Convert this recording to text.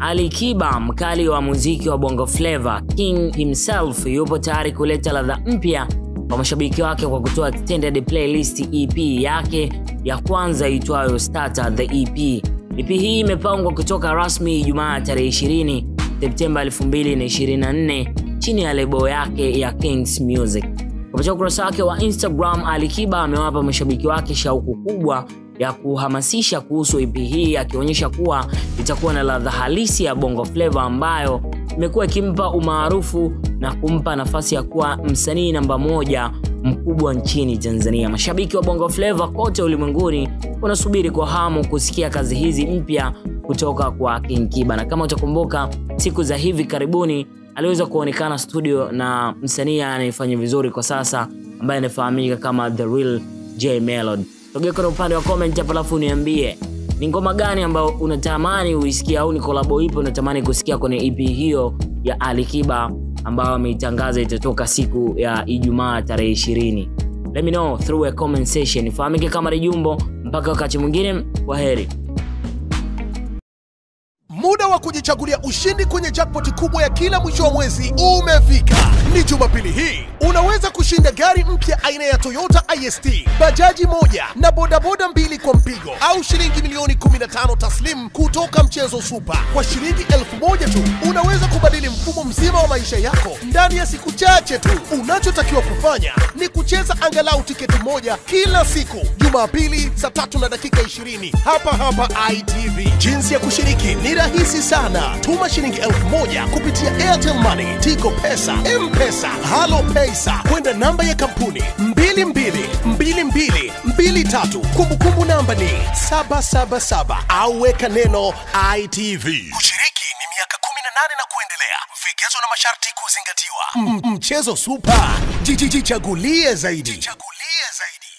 Ali Kiba, mkali wa muziki wa Bongo Flava, King himself, yupo tayari kuleta ladha mpya kwa mashabiki wake kwa kutoa extended playlist EP yake ya kwanza itwayo Starter the EP. EP hii imepangwa kutoka rasmi Ijumaa tarehe 20 Septemba 2024 chini ya lebo yake ya Kings Music. Kupitia ukurasa wake wa Instagram, Ali Kiba amewapa mashabiki wake shauku kubwa ya kuhamasisha kuhusu EP hii akionyesha kuwa itakuwa na ladha halisi ya Bongo Flava ambayo imekuwa ikimpa umaarufu na kumpa nafasi ya kuwa msanii namba moja mkubwa nchini Tanzania. Mashabiki wa Bongo Flava kote ulimwenguni wanasubiri kwa hamu kusikia kazi hizi mpya kutoka kwa King Kiba, na kama utakumbuka, siku za hivi karibuni aliweza kuonekana studio na msanii anayefanya vizuri kwa sasa ambaye anafahamika kama The Real J Melody. Togea kwenye upande wa comment hapo, alafu niambie ni ngoma gani ambayo unatamani uisikie au ni kolabo ipi unatamani kusikia kwenye EP hiyo ya Ali Kiba ambayo ameitangaza itatoka siku ya Ijumaa tarehe 20. Let me know through a comment section. Ifahamike kama Rejumbo. Mpaka wakati mwingine, kwa heri. Muda wa kujichagulia ushindi kwenye jackpot kubwa ya kila mwisho wa mwezi umefika. Ni Jumapili hii unaweza kushinda gari mpya aina ya Toyota IST, bajaji moja na bodaboda mbili kwa mpigo, au shilingi milioni 15 taslim kutoka mchezo Super. Kwa shilingi elfu moja tu unaweza kubadili mfumo mzima wa maisha yako ndani ya siku chache tu. Unachotakiwa kufanya ni kucheza angalau tiketi moja kila siku, Jumapili saa tatu na dakika 20 hapa hapa ITV. Jinsi ya kushiriki ni rahisi sana. Tuma shilingi elfu moja kupitia Airtel Money, Tigo Pesa, M-Pesa, Halo Pesa kwenda namba ya kampuni 222223. Kumbukumbu namba ni 777 au weka neno ITV. Kushiriki ni miaka 18 na kuendelea. Vigezo na masharti kuzingatiwa. M- Mchezo super. Jichagulie zaidi. Jichagulie zaidi.